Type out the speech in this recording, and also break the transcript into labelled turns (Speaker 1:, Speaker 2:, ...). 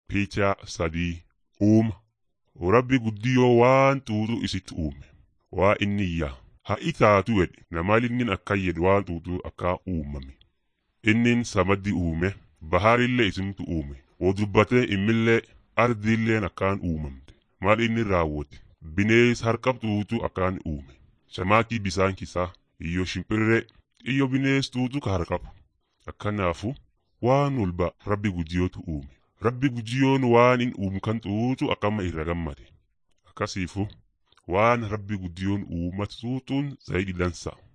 Speaker 1: Picha sadii uuma. Rabbi guddiyoo waan tuutu isitti uume. Waa inni yaa. Ha'i taatu jedhe namaan inni akkan jedhe waan tuutu akka uumame. Innin samaddi uume. Baharillee isimtu uume. Woo dubbatee immillee ardiilleen akkaan uumamte. Maal inni raawwate. Binees harkab tuutu akkaan uume. Shamaakii bisaan kisaa. Iyyo shimpirree. Iyyo binees tuutu ka harkabu. Akkanaafu waan walba rabbi guddiyootu uume. Rabbi guddiyoon waan in uumu kan tuutu akkama irra gammade. Akkasiifu waan rabbi guddiyoon uumatu tuutuun zayidi dansa.